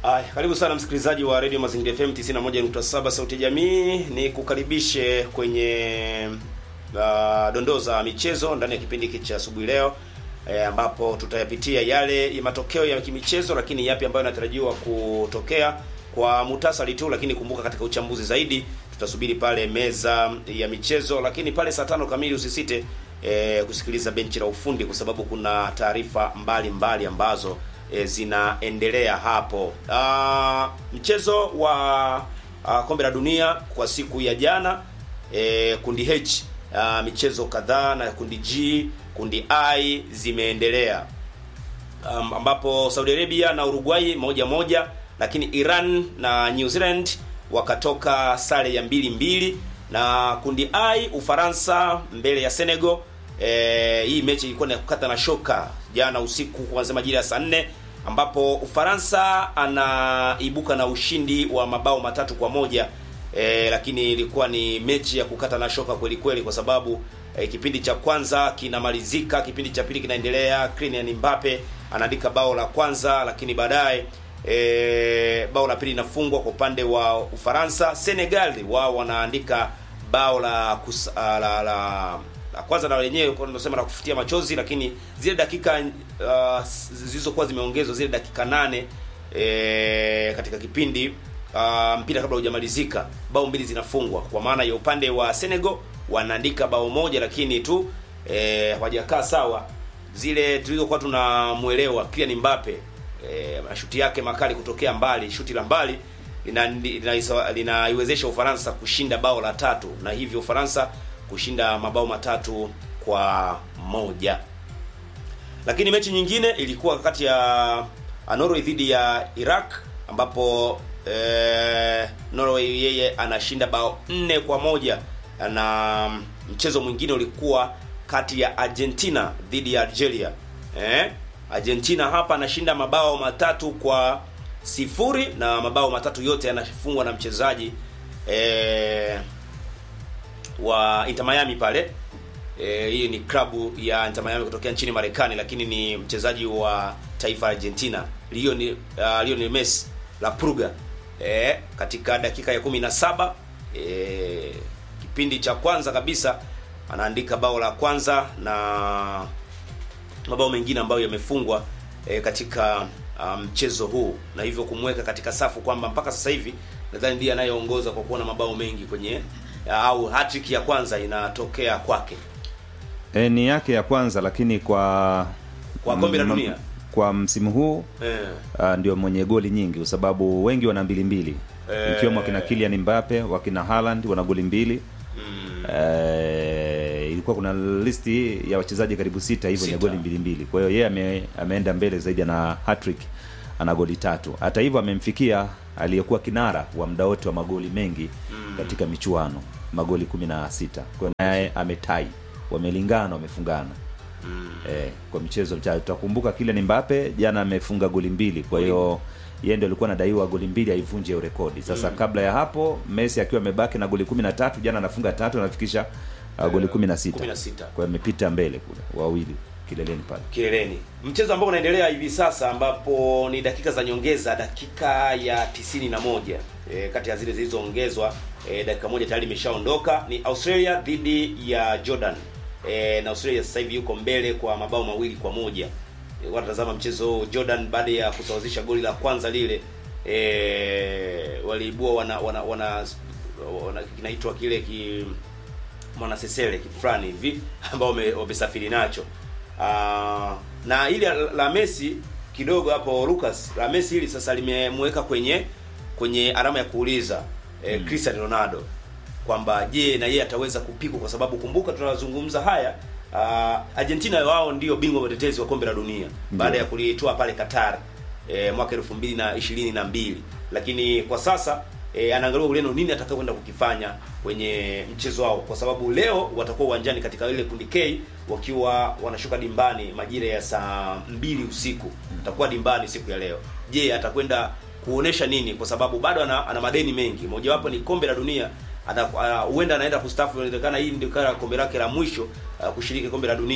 Ay, karibu sana msikilizaji wa Radio Mazingira FM 91.7 Sauti ya Jamii. Ni kukaribishe kwenye uh, dondoo za michezo ndani ya kipindi hiki cha asubuhi leo e, ambapo tutayapitia yale ya matokeo ya kimichezo, lakini yapi ambayo yanatarajiwa kutokea kwa muhtasari tu, lakini kumbuka katika uchambuzi zaidi tutasubiri pale meza ya michezo, lakini pale saa tano kamili usisite e, kusikiliza benchi la ufundi kwa sababu kuna taarifa mbalimbali ambazo e, zinaendelea hapo. Ah, mchezo wa ah, kombe la dunia kwa siku ya jana e, kundi H ah, michezo kadhaa na kundi G, kundi I zimeendelea um, ambapo Saudi Arabia na Uruguay moja moja, lakini Iran na New Zealand wakatoka sare ya mbili mbili, na kundi I Ufaransa mbele ya Senegal. E, hii mechi ilikuwa ni kukata na shoka jana usiku kuanzia majira ya saa nne ambapo Ufaransa anaibuka na ushindi wa mabao matatu kwa moja e, lakini ilikuwa ni mechi ya kukata na shoka kweli kweli, kwa sababu e, kipindi cha kwanza kinamalizika, kipindi cha pili kinaendelea. Kylian Mbappe anaandika bao la kwanza, lakini baadaye e, bao la pili linafungwa kwa upande wa Ufaransa. Senegal wao wanaandika bao la, kus, la, la, la kwanza na wenyewe tunasema la kufutia machozi, lakini zile dakika uh, zilizokuwa zimeongezwa zile dakika nane e, katika kipindi uh, mpira kabla hujamalizika, bao mbili zinafungwa. Kwa maana ya upande wa Senegal wanaandika bao moja, lakini tu e, hawajakaa sawa zile tulizokuwa tunamuelewa Kylian Mbappe e, mashuti yake makali kutokea mbali, shuti la mbali linaiwezesha lina, lina Ufaransa kushinda bao la tatu na hivyo Ufaransa kushinda mabao matatu kwa moja. Lakini mechi nyingine ilikuwa kati ya Norway dhidi ya Iraq ambapo eh, Norway yeye anashinda bao nne kwa moja na mchezo mwingine ulikuwa kati ya Argentina dhidi ya Algeria. Eh, Argentina hapa anashinda mabao matatu kwa sifuri na mabao matatu yote yanafungwa na mchezaji eh, wa Inter Miami pale. Eh, hii ni klabu ya Inter Miami kutokea nchini Marekani, lakini ni mchezaji wa taifa Argentina Lionel uh, Lionel Messi la Purga. Eh, katika dakika ya 17 eh, kipindi cha kwanza kabisa anaandika bao la kwanza na mabao mengine ambayo yamefungwa eh, katika mchezo um, huu na hivyo kumweka katika safu kwamba mpaka sasa hivi nadhani ndiye anayeongoza kwa kuwa na mabao mengi kwenye au hat-trick ya kwanza inatokea kwake. E, ni yake ya kwanza lakini kwa kwa kombe la dunia kwa msimu huu eh, uh, ndio mwenye goli nyingi kwa sababu wengi wana mbili mbili Eh. ikiwemo wakina Kylian Mbappe wakina Haaland wana goli mbili mm, Eh, ilikuwa kuna listi ya wachezaji karibu sita hivyo wenye Sita. goli mbili mbili. Kwa hiyo yeye ame, ameenda mbele zaidi na hat-trick ana goli tatu. Hata hivyo amemfikia aliyekuwa kinara wa muda wote wa magoli mengi katika michuano magoli kumi na sita. Kwa hiyo naye ametai, wamelingana, wamefungana eh, kwa michezo mchache. Tutakumbuka Kylian Mbappe jana amefunga goli mbili, kwa hiyo yeye ndio alikuwa anadaiwa goli mbili aivunje hiyo rekodi. Sasa kabla ya hapo Messi akiwa amebaki na goli kumi na tatu jana anafunga tatu anafikisha uh, goli kumi na sita 16 kwa hiyo amepita mbele kule wawili kileleni pale. kileleni. Mchezo ambao unaendelea hivi sasa ambapo ni dakika za nyongeza, dakika ya tisini na moja e, kati ya zile zilizoongezwa e, dakika moja tayari imeshaondoka. Ni Australia dhidi ya Jordan e, na Australia sasa hivi yuko mbele kwa mabao mawili kwa moja. E, wanatazama mchezo huu. Jordan baada ya kusawazisha goli la kwanza lile e, waliibua wana wana, wana, wana kinaitwa kile ki mwanasesele fulani hivi ambao wame- wamesafiri nacho. Ah, na ile la Messi kidogo hapo Lucas, la Messi hili sasa limemweka kwenye kwenye alama ya kuuliza eh, Cristiano Ronaldo kwamba je, na yeye ataweza kupikwa, kwa sababu kumbuka tunazungumza haya ah, Argentina wao ndio bingwa watetezi wa kombe la dunia baada ya kulitoa pale Qatar eh, mwaka elfu mbili na ishirini na mbili lakini kwa sasa e, anaangalia Ureno nini atakayokwenda kukifanya kwenye mchezo wao, kwa sababu leo watakuwa uwanjani katika ile kundi K wakiwa wanashuka dimbani majira ya saa mbili usiku. Atakuwa dimbani siku ya leo. Je, atakwenda kuonesha nini? Kwa sababu bado ana, ana madeni mengi, mojawapo ni kombe la dunia ana- ana- huenda anaenda kustaafu. Inawezekana hii ndio kama kombe lake la mwisho uh, kushiriki kombe la dunia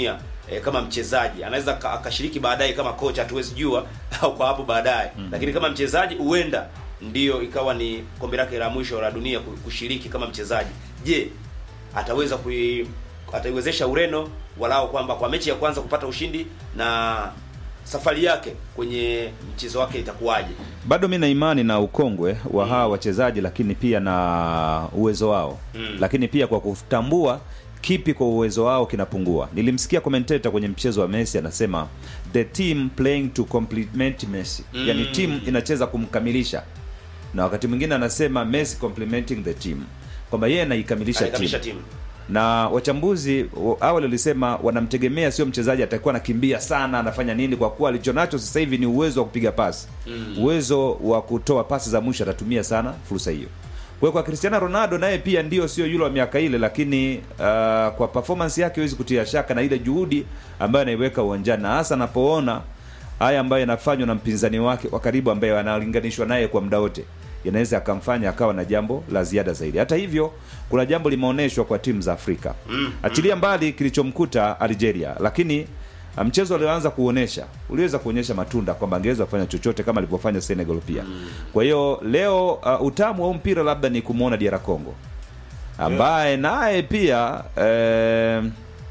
e, kama mchezaji anaweza ka- akashiriki baadaye kama kocha, hatuwezi jua au kwa hapo baadaye lakini kama mchezaji huenda ndiyo ikawa ni kombe lake la mwisho la dunia ku- kushiriki kama mchezaji. Je, ataweza kui ataiwezesha Ureno walao kwamba kwa mechi ya kwanza kupata ushindi na safari yake kwenye mchezo wake itakuwaje? bado mi na imani na ukongwe wa hawa wachezaji lakini pia na uwezo wao Mm. lakini pia kwa kutambua kipi kwa uwezo wao kinapungua nilimsikia commentator kwenye mchezo wa messi anasema the team playing to complement messi Mm. yani timu inacheza kumkamilisha na wakati mwingine anasema messi complementing the team kwamba yeye anaikamilisha Anaikamilisha timu timu. na wachambuzi wa- awali walisema wanamtegemea sio mchezaji atakuwa anakimbia sana anafanya nini kwa kuwa alichonacho sasa hivi ni uwezo wa kupiga pasi Mm. uwezo wa kutoa pasi za mwisho atatumia sana fursa hiyo kwa hiyo kwa cristiano ronaldo naye pia ndio sio yule wa miaka ile lakini uh, kwa performance yake huwezi kutia shaka na ile juhudi ambayo anaiweka uwanjani na hasa anapoona haya ambayo yanafanywa na mpinzani wake wa karibu ambaye analinganishwa naye kwa muda wote yanaweza akamfanya akawa na jambo la ziada zaidi hata hivyo kuna jambo limeonyeshwa kwa timu za afrika Mm, achilia mbali kilichomkuta algeria lakini uh, mchezo alioanza kuonesha uliweza kuonyesha matunda kwamba angeweza kufanya chochote kama alivyofanya senegal pia kwa hiyo leo uh, utamu wa huu mpira labda ni kumwona diara congo ambaye naye pia eh,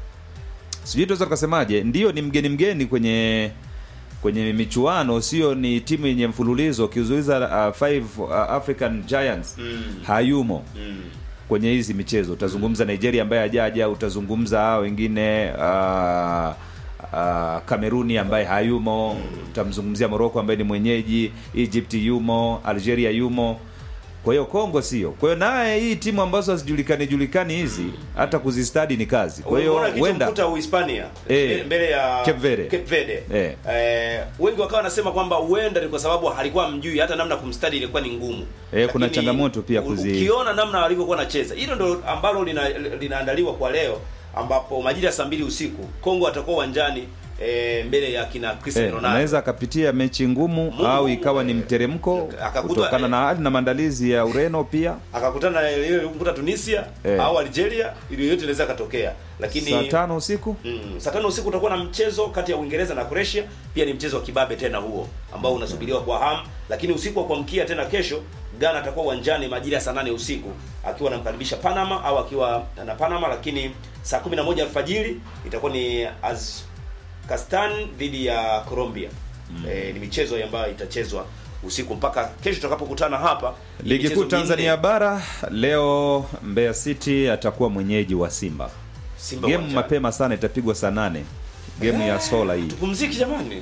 sijui tuweza tukasemaje ndio ni mgeni mgeni kwenye kwenye michuano sio ni timu yenye mfululizo ukizuiza uh, five uh, african giants Mm. hayumo Mm. kwenye hizi michezo utazungumza nigeria ambaye hajaja utazungumza hao wengine uh, uh, kameruni ambaye hayumo utamzungumzia morocco ambaye ni mwenyeji egypt yumo algeria yumo kwa hiyo kongo sio kwa hiyo naye hii timu ambazo hazijulikani julikani hizi hata kuzistadi ni kazi kwa hiyo Umeona huenda kilichomkuta Uhispania Eh. mbele ya Cape Verde. Cape Verde. Eh. Eh, wengi wakawa wanasema kwamba huenda ni kwa sababu alikuwa mjui hata namna kumstadi ilikuwa ni ngumu. Eh, kuna Lakini changamoto pia u- kuzi- Ukiona namna walivyokuwa wanacheza. Hilo ndo ambalo lina, linaandaliwa kwa leo ambapo majira ya saa mbili usiku Kongo atakuwa uwanjani eh, mbele ya kina Cristiano Eh, Ronaldo. anaweza akapitia mechi ngumu Ngumu, au ikawa ni eh, mteremko akakuta- kutokana na hali na maandalizi ya Ureno pia. Akakutana na ile kumkuta Tunisia Eh. au Algeria, ili yote inaweza katokea. Lakini Saa tano usiku Mm, saa tano usiku utakuwa na mchezo kati ya Uingereza na Croatia. Pia ni mchezo wa kibabe tena huo ambao unasubiriwa kwa hamu, lakini usiku wa kuamkia tena kesho Ghana atakuwa uwanjani majira ya saa nane usiku akiwa anamkaribisha Panama au akiwa na Panama, lakini saa 11 alfajiri itakuwa ni Kazakhstan dhidi ya Colombia. Eh, ni michezo ambayo itachezwa usiku mpaka kesho tutakapokutana hapa. Ni ligi michezo kuu Tanzania minne. bara leo, Mbeya City atakuwa mwenyeji wa Simba. Simba Game uwanjani. mapema sana itapigwa saa nane game ya sola hii Tupumziki jamani.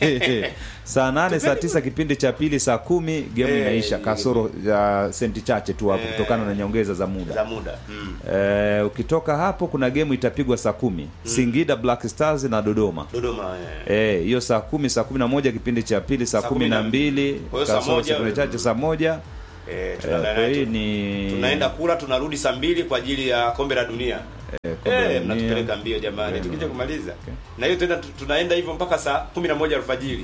saa nane saa tisa kipindi cha pili saa kumi game Eh, inaisha kasoro ya senti chache tu hapo Eh. kutokana na nyongeza za za muda muda. Mm. Eh, ukitoka hapo kuna game itapigwa saa kumi Singida Black Stars na Dodoma Dodoma eh. Eh, hiyo saa kumi saa kumi na moja kipindi cha pili saa Saa kumi na mbili Kwa hiyo saa kasoro moja- sekunde chache saa moja Eh, Eh, tunaenda kwa naye hii tu- ni tunaenda kula tunarudi saa mbili kwa ajili ya kombe la dunia eh, kombe la eh, dunia. mnatupeleka mbio jamani Eh, tukija kumaliza okay. na hiyo tena tu- tunaenda hivyo mpaka saa kumi na moja alfajiri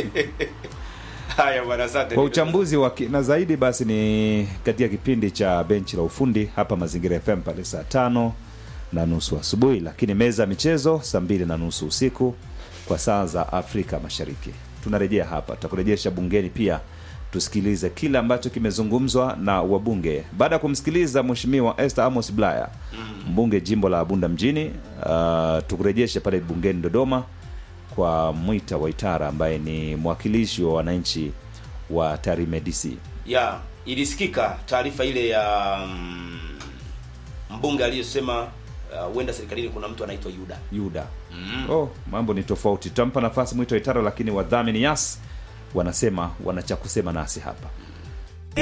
haya bwana asante kwa uchambuzi wa kina zaidi basi ni katika kipindi cha benchi la ufundi hapa mazingira fm pale saa tano na nusu asubuhi lakini meza ya michezo saa mbili na nusu usiku kwa saa za afrika mashariki tunarejea hapa tutakurejesha bungeni pia tusikilize kile ambacho kimezungumzwa na wabunge baada ya kumsikiliza mheshimiwa Esther Amos Blaya mbunge jimbo la Bunda mjini uh, tukurejeshe pale bungeni Dodoma kwa Mwita Waitara ambaye ni mwakilishi wa wananchi wa Tarime DC. ya ilisikika taarifa ile ya mm, mbunge aliyesema uh, huenda serikalini kuna mtu anaitwa Yuda Yuda. mm. Oh, mambo ni tofauti. Tutampa nafasi Mwita Waitara, lakini wadhamini Yas wanasema wana cha kusema nasi hapa.